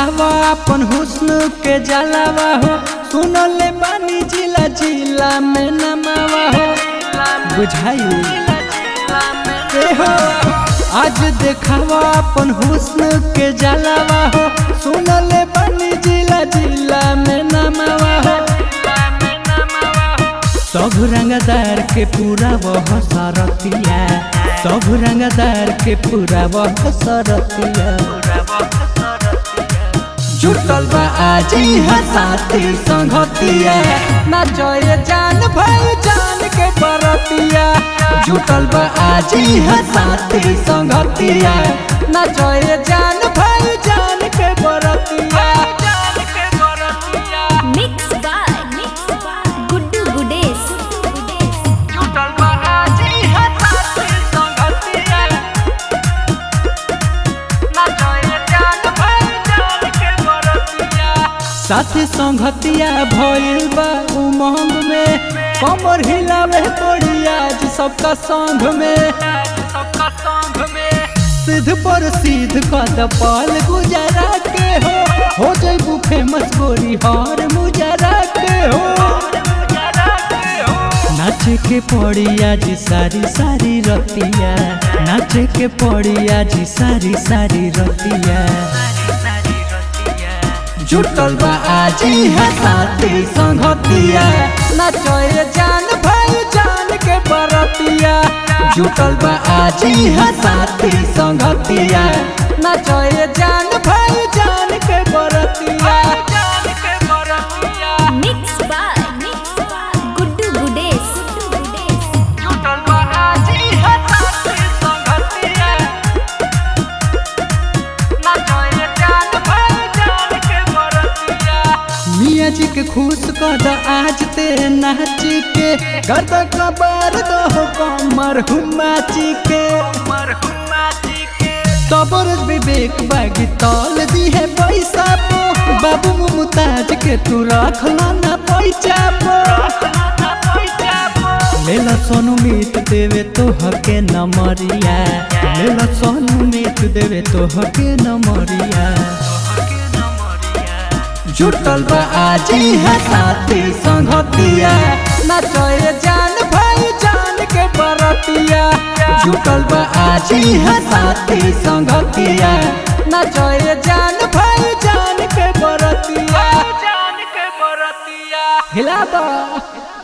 देखावा अपन हुस्न के जलावा हो सुनले बानी जिला जिला में नमावा हो बुझाई के हो आज देखावा अपन हुस्न के जलावा हो सुनले बानी जिला जिला में नमावा हो सब रंगदार के पूरा वह सरतिया सब रंगदार के पूरा वह सरतिया जुटल बा आज हसाती संगतिया ना जय जान भाई जान के बरतिया जुटल बा आज हसाती संगतिया ना जय जान भाई जान के बरतिया Mix by Guddu Gudes. जुटल बा आज हसाती संगतिया ना जय जान भाई जान के बरतिया साथी संगतिया भइल बा उमंग में कमर हिलावे पड़ी आज सबका संग में सबका संग में सिद्ध पर सिद्ध कद पाल गुजरा के हो हो जइबू फेमस गोरी हर मुजरा के हो नाचे के पड़ी आज सारी सारी रतिया नाचे के पड़ी आज सारी सारी रतिया जुटल बा आज हसाती संगतिया नचए जान भाई जान के बरतिया जुटल बा आज हसाती संगतिया नचए जान भाई जान के बरतिया जान के बरतिया Mix by Guddu Gudes. जुटल बा आज हसाती संगतिया नचए जान भाई जान के बरतिया मिया जी के खुश कर द आज ते नाच के गर्द कबर दो कमर हुमाची के तबर विवेक बागी तौल दी है पैसा पो बाबू मुमताज के तू रख ना पैसा पो लेला सोनू मीत देवे तो हके नमरिया लेला सोनू मीत देवे तो हके नमरिया जुटल बा आज हसाती संगतिया नचए जान भाई जान के बरतिया जुटल बा आज हसाती संगतिया नचए जान भाई जान के बरतिया जान के बरतिया हिला दो